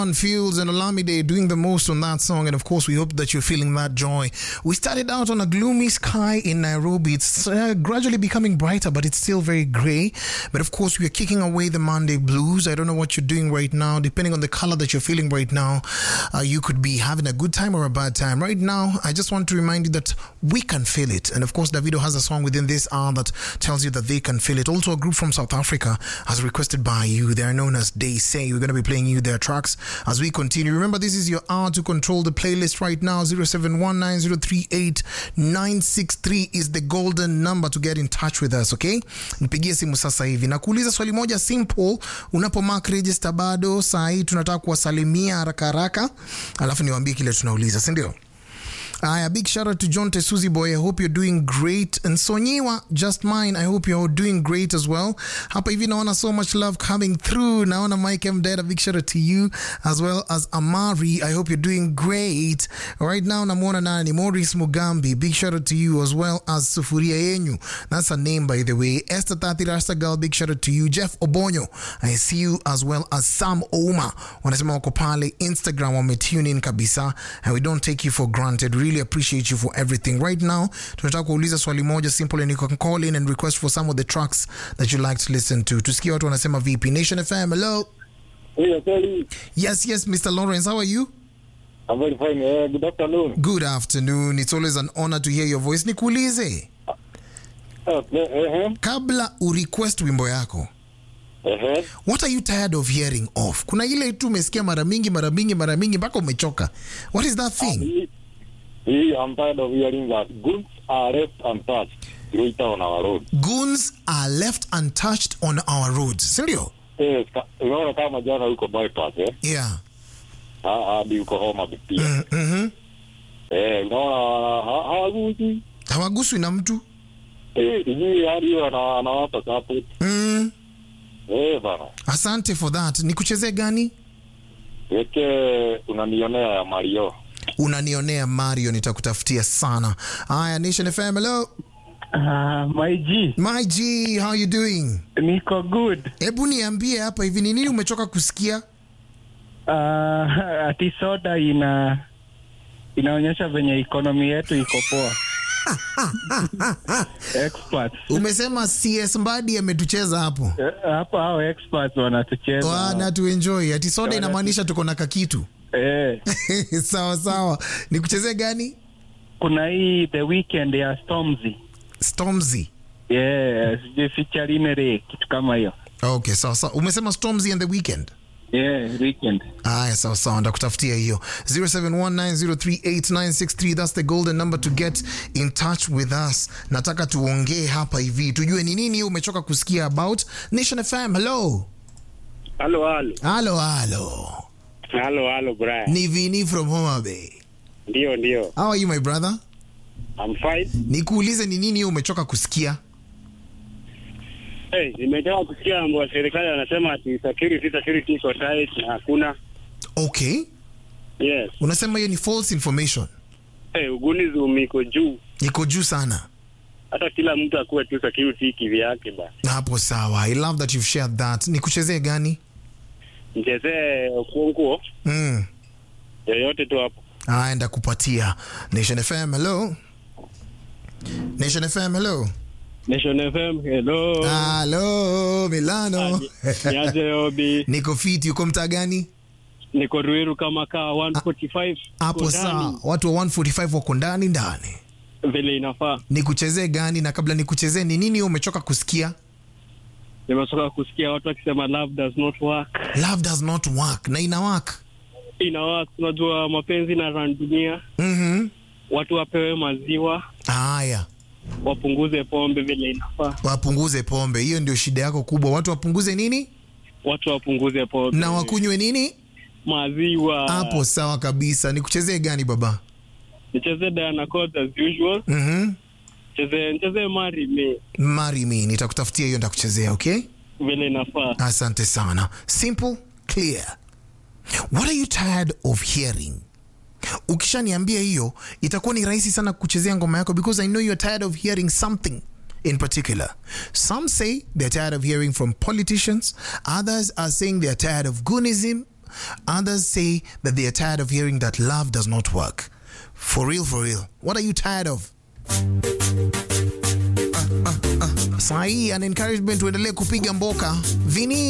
Fields and Olamide doing the most on that song, and of course, we hope that you're feeling that joy. We started out on a gloomy sky in Nairobi. It's uh, gradually becoming brighter, but it's still very grey. But of course, we are kicking away the Monday blues. I don't know what you're doing right now. Depending on the color that you're feeling right now, uh, you could be having a good time or a bad time. Right now, I just want to remind you that we can feel it. And of course, Davido has a song within this hour that tells you that they can feel it. Also, a group from South Africa has requested by you. They are known as They Say. We're going to be playing you their tracks as we continue. Remember, this is your hour to control the playlist right now. 0719038963 is the golden number to get in touch with us, okay? Nipigie simu sasa hivi. Na kuuliza swali moja simple, unapo mark register bado saa hii tunataka kuwasalimia haraka haraka, alafu niwaambie kile tunauliza, si ndio? Aya, big shout out to John Tesuzi boy. I hope you're doing great. And Sonyiwa, just mine. I hope you're doing great as well. Hapa hivi naona so much love coming through. Naona Mike M. Dad, a big shout out to you as well as Amari. I hope you're doing great. Right now, namuona nani? Maurice Mugambi. Big shout out to you as well as Sufuria Yenyu. That's her name, by the way. Esther Tati Rasta Girl, big shout out to you. Jeff Obonyo, I see you as well as Sam Ouma. Wanasema wako pale Instagram wametune in kabisa and we don't take you for granted. Really appreciate you for everything. Right now, tunataka kuuliza swali moja simple and you can call in and request for some of the tracks that you like to listen to. Tusikie watu wanasema vipi. Nation FM, hello. Hey, Kelly. Yes, yes, Mr. Lawrence, how are you? I'm very fine. Uh, good afternoon. Good afternoon. It's always an honor to hear your voice. Nikuulize, Uh, uh-huh. kabla urequest wimbo yako, Uh-huh. what are you tired of hearing of? Kuna ile tu umesikia mara mingi mara mingi mara mingi mpaka umechoka. What is that thing? He, he, I'm tired of hearing that goods are left untouched later on our road. Goons are left untouched on our roads. Sindio? Yes, ka- unaona kama jana huko bypass eh? Yeah. Ha- hadi huko Homa Bay pia. Mm, mhm. Eh, unaona ha- hawaguzi. Hawaguswi na mtu. Eh, sijui hadi hiyo ana- anawapa support. Mm. Eh, bana. Asante for that. Nikuchezee gani? Weke unanionea ya Mario. Unanionea Mario, nitakutafutia sana. Aya, Nation FM, hello. Uh, my G, My G, how you doing? niko good. Hebu niambie hapa hivi ni nini umechoka kusikia? Uh, ati soda ina inaonyesha venye ekonomi yetu iko poa. experts Umesema CS Mbadi ametucheza hapo. Eh, hapa hao experts wanatucheza Wana tu enjoy. Ati soda inamaanisha tuko na kakitu. eh, sawa sawa. Nikuchezee gani? kuna hii the weekend ya Stormzy Stormzy. yeah, sijui featuring Ray, kitu kama hiyo Okay, sawa sawa. Umesema Stormzy and the weekend. yeah, weekend Aya, sawa sawa, ndakutafutia hiyo 0719038963 that's the golden number to get in touch with us. Nataka tuongee hapa hivi tujue ni nini umechoka kusikia about Nation FM. Hello, Halo, halo. halo, halo, Halo, halo, Brian. ni Vini from Homa Bay. Ndio, ndio. How are you my brother? I'm fine. Nikuulize ni nini umechoka kusikia? Hey, nimetoka kusikia mambo ya serikali wanasema ati security security iko tight na hakuna. Okay, Yes. unasema hiyo ni false information, Hey, ugunizi iko juu. iko juu sana. Hata kila mtu akuwe tu security kivyake ba. Hapo sawa, I love that you've shared that. Nikuchezee gani? Mchezee kuonguo Mm. yoyote tu hapo. Aya, ndakupatia. Nation FM, hello. Nation FM, hello. Nation FM, hello. Halo, Milano. Niaje Obi, Niko fit, uko mtaa gani? niko Ruiru kama kaa 145. Hapo Uko saa ndani, watu wa 145 wako ndani ndani. Vile inafaa. Nikuchezee gani? Na kabla nikuchezee, ni nini umechoka kusikia? Nimetoka kusikia watu wakisema love does not work. Love does not work na ina work. Ina work, unajua mapenzi na ran dunia. Mhm. Watu wapewe maziwa, Haya, wapunguze pombe vile inafaa. wapunguze pombe. Hiyo ndio shida yako kubwa. Watu wapunguze nini Watu wapunguze pombe na wakunywe nini? maziwa. Hapo sawa kabisa. Nikuchezee gani baba? Nicheze Diana Codes as usual. Mhm. Cheze nicheze Marry Me Marry me, nitakutafutia hiyo, ndakuchezea, okay? vile inafaa. Asante sana. Simple, clear. What are you tired of hearing? Ukishaniambia hiyo itakuwa ni rahisi sana kuchezea ngoma yako because I know you're tired of hearing something in particular. Some say they're tired of hearing from politicians, others are saying they're tired of goonism, Others say that they are tired of hearing that love does not work. For real, for real. What are you tired of? Saa hii an encouragement tuendelee kupiga mboka. Vini